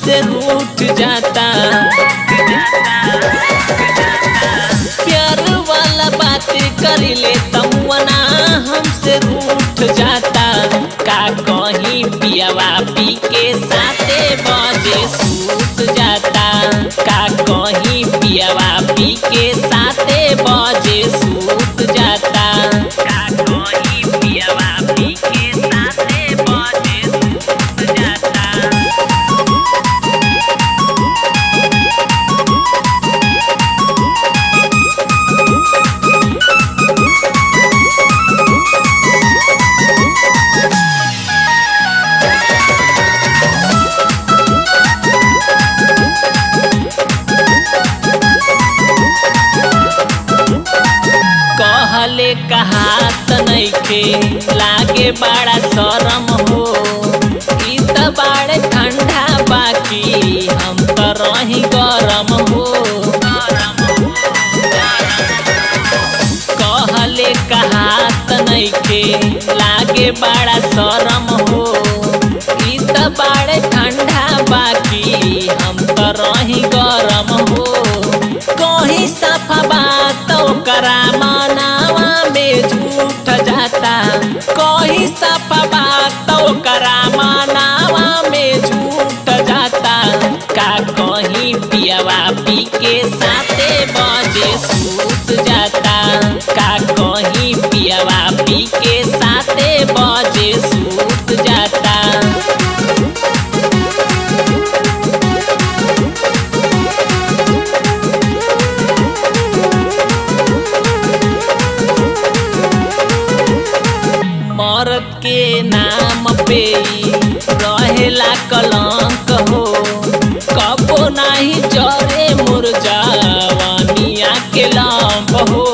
हमसे रूठ जाता प्यार वाला बात करिले तमुना हमसे रूठ जाता का कहीं पियावा पी के साथे बजे सूत जाता का कहीं पियावा पी के साथे बजे सूत जाता का कहीं पियावा पी के साथे बजे सूत जाता कहले कहात नइखे लागे बड़ा शरम हो ई त बाड़े ठंडा बाकी हम त रही गरम हो कहले कहात नइखे लागे बड़ा शरम हो ई त बाड़े ठंडा बाकी हम त रही गरम हो कहीं सफा बात ओकरा मनावा में झूठ जाता कहीं सफा बात ओकरा मनावा में झूठ जाता का कहीं पियावा पी के साथे बजे सूत जाता का कहीं पियावा पी के साथे बजे सूत जाता मरद के नाम पे ही रहेला कलंक हो कबो नाही जरे मुरजावानिया के लंब हो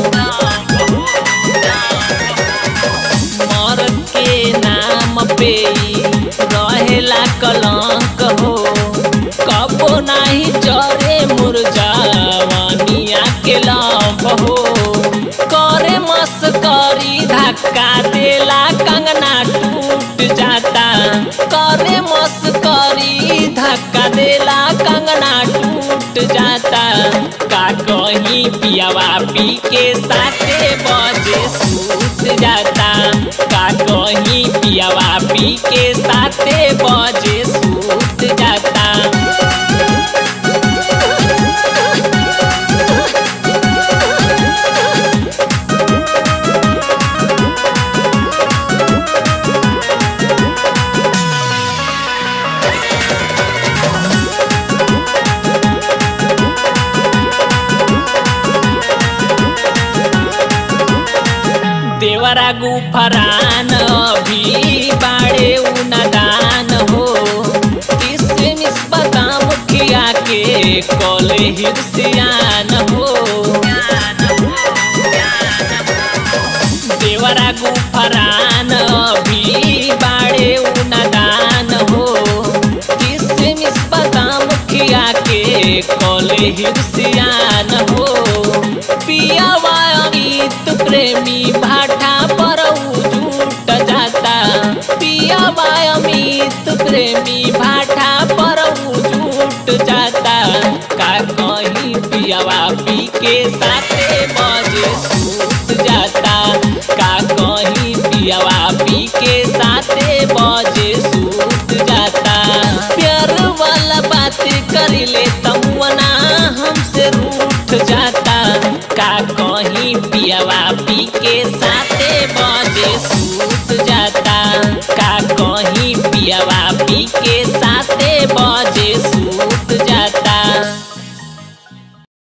मरद के नाम पे ही रहेला कलंक हो कबो नाही जरे मुरजावानिया के लंब हो करे मस्करी धक्का देला कंगना टूट जाता करे मस्करी धक्का देला कंगना टूट जाता का कहीं पियावा पी के साथे बजे सूत जाता का कहीं पियावा पी के साथे बजे सूत जाता देवरा गुफरान अभी बाड़े उनदान हो इससे निस्बता मुखिया के कले हिरसियान हो देवरा गुफरान अभी बाड़े उनदान हो इससे निस्बता मुखिया के कले हिरसियान हो पियावा अमित प्रेमी भाटा पर झूठ जाता पियावा अमित प्रेमी भाटा पर झूठ जाता का कहीं पियावा पी के साथे बजे सूत जाता का कहीं पियावा पी के साथे बजे सूत जाता प्यार वाला बात करिले तमुना हमसे रूठ जाता का कहीं पियावा पी के साथे बजे सूत जाता का कहीं पियावा पी के साथे बजे